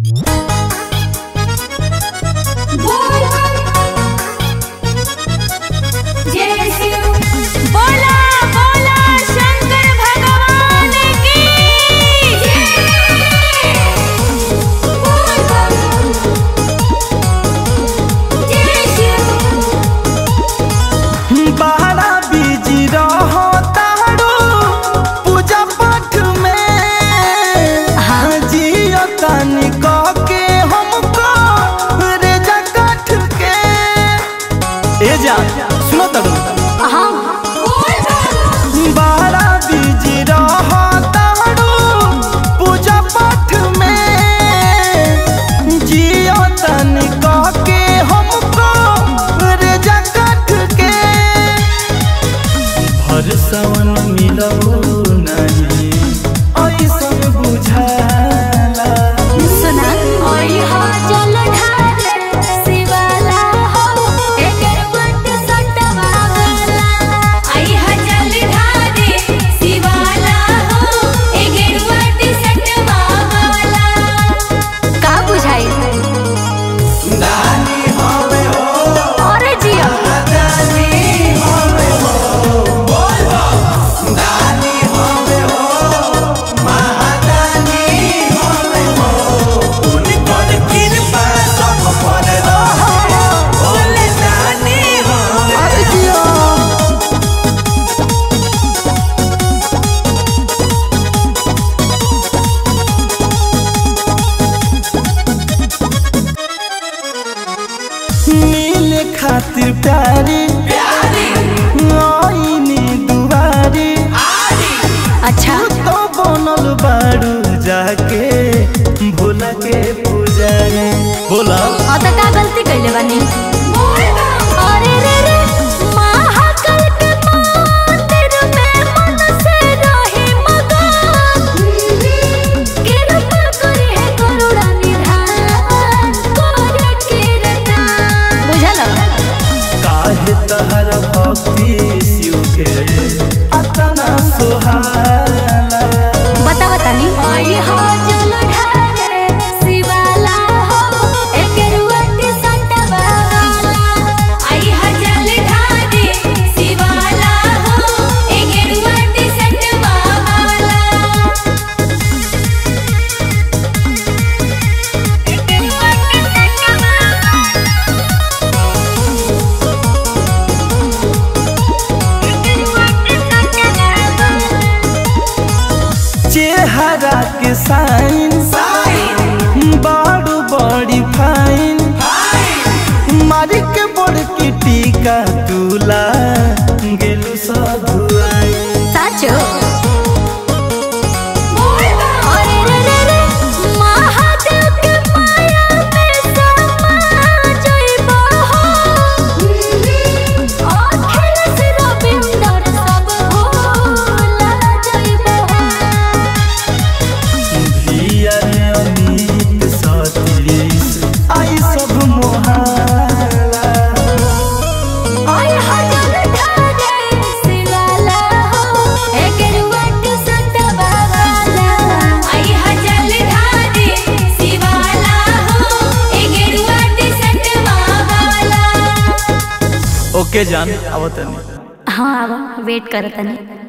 बोला बोला शंकर भगवान की बड़ा बिजी रहो तारो पूजा पाठ में जियो तनी कह के हमको रेजा काठ के ए जा सुनो तड़ू बड़ा बिजी रहो तारो पूजा पाठ में जियो तनी कह के हमको रेजा काठ के हर सवन मिलो नहीं ऐसन बुझाला सुना ओई हो जल ढारे शिवाला हो एकर मत सटवा वाला आई हो जल ढारे शिवाला हो एकर मत सटवा वाला का बुझाई अरे जिया अरे जिया मिले खातिर प्यारी आईनी दुआरी अच्छा तो बनल बारू जाके भोला के पुजारी बोला और तो का गलती कैले बानी अरे रे रे महाकाल के मंदिर में मन से रहे मगन कृपा करे है करुणा निधान करे कीर्तन बुझल काहे तहर भक्ति शिव के अतना सुहाला बता बता नी आई हो जल ढारे शिवाला हो एकर वट सटवा वाला आई हो जल ढारे शिवाला हो एकर वट सटवा वाला एकर वट सटवा एकर वट सटवा चेहरा के साइन बारू बड़ी फाइन मारी के बड़ की टीका तुला गेलू साधुआई साचो अरे रे रे रे महादेव के माया में समा जइबो हो अखिल से रविंदर सब भूला जइबो हो धिया रे अमित सतीश आई सब मोहाला ओए हजल ढारे शिवाला हो एकर वट सटवा वाला आई हजल ढारे शिवाला हो एकर वट सटवा वाला ओके जान आवतनी हाँ अब वेट करतनी